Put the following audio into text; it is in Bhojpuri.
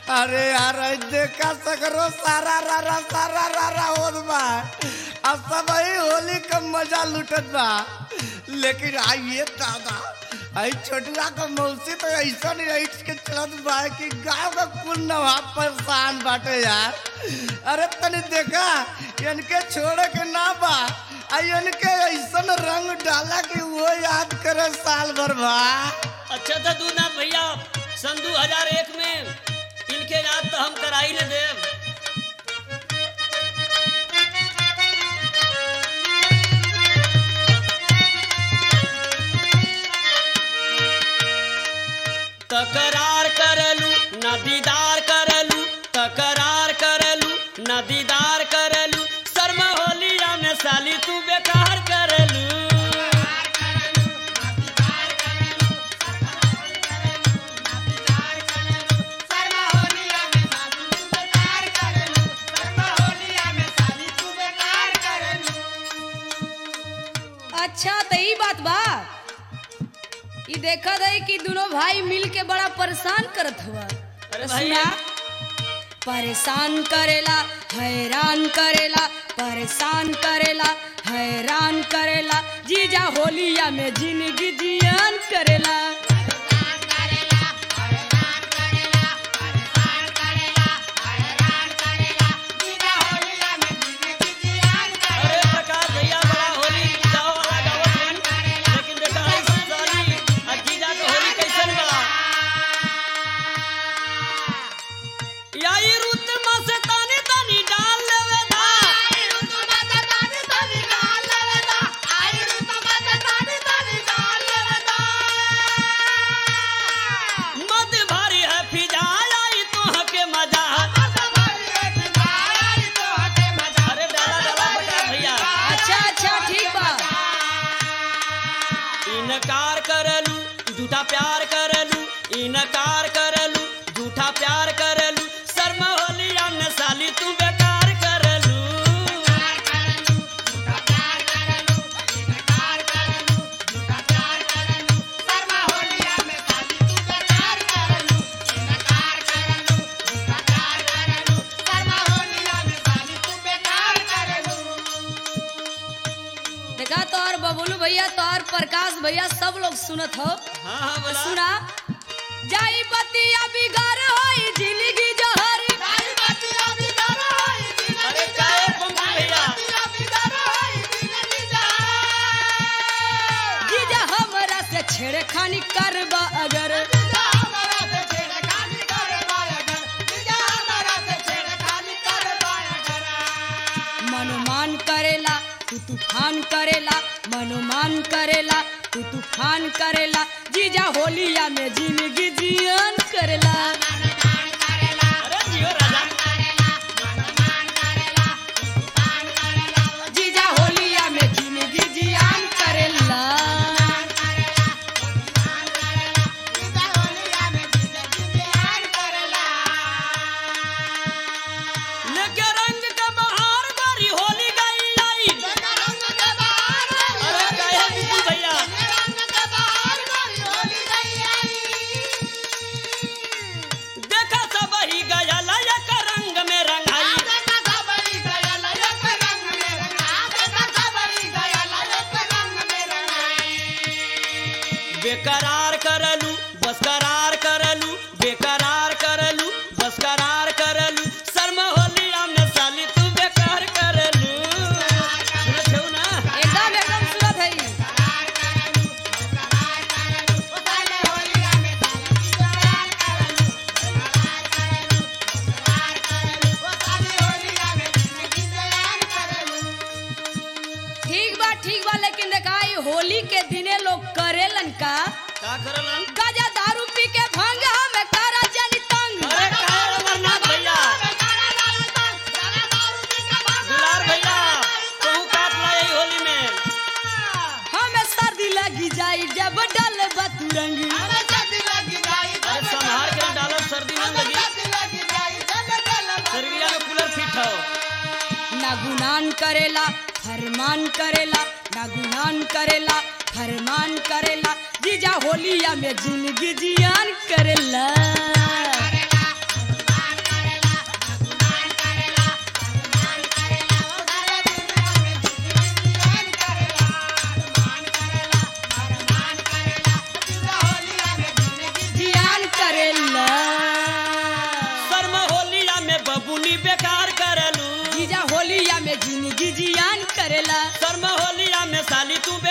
अरे यार आई देखा सगरो सारा रारा सारा रारा होत बा अब सब ही होली का मजा लुटत बा लेकिन आई ये दादा आई छोटुआ का मौसी तो ऐसा नहीं ऐठ के चलत बा कि गांव का कुल नवा परेशान बाटे यार अरे तनी देखा इनके छोड़े के ना बा आई इनके ऐसन रंग डाला कि वो याद करे साल भर बा अच्छा था तू ना भैया सन 2001 में इनके याद तो हम कराई ले देव तकरार करलू न दीदार करलू तकरार करलू न दीदार करलू शर्मा होलिया में साली तू बेकार करलू अच्छा तो ई बात बा ई देखत है कि दोनों भाई मिल के बड़ा परेशान करत हुआ अरे तो भाई सुना परेशान करेला हैरान करेला परेशान करेला हैरान करेला जीजा होलिया में जिंदगी जियान करेला अरे प्रकाश भैया बड़ा होली जाओ वाला गावत हन लेकिन देखा है साली आ जीजा के होली कैसन बा याई रुत में से तानी तानी डाल लेवे दा मत भारी है फिजा आई तो हके मजा अरे डाला डाला प्रकाश भैया अच्छा अच्छा ठीक बा इनकार करलू झूठा प्यार करलू इनकार करलू झूठा प्यार करलू शर्मा होलिया में साली तू बेकार करलू देखा तो और बबलू भैया तो और प्रकाश भैया सब लोग सुनत हो हाँ हाँ बोला सुना जाई बतिया बिगाड़ होई जिंदगी जहर अरे काहे पंपू भैया जीजा हमरा से छेड़खानी करबा अगर मनोमान करेला तू तूफान करेला मनोमान करेला तू तूफान करेला जीजा होलिया में जिंदगी जियान करेला अरे जियो राजा जीजा होलिया में जिंदगी जियान करेला लेके रंग के बहार बारी होली गई आई अरे काहे पंपू भैया देखा सब ही गया लयक रंग में रंगाई बेकरार करलू बस करार करलू बेकरार करलू बस करार करलू शर्मा होलिया में साली तू बेकार करलू सुनत छौ ना एकदम एकदम सुरत है ठीक बा ठीक बा लेकिन देखा ई होली के दिने लोग करेलन का का करलन गाजा दारू पी के भांग में करा जनी तंग अरे काहे अमरनाथ भैया दुलार भैया कहूँ काट ला यही होली में हमें सर्दी लगी जाई जब डल बतुरंग अरे संहार के डालब सर्दी न लगी शरीरिया में कूलर फिट हो ना गुनान करेला फरमान करेला ना गुनान करेला फरमान करेला जीजा होलिया में जिंदगी जियान करेला साली तू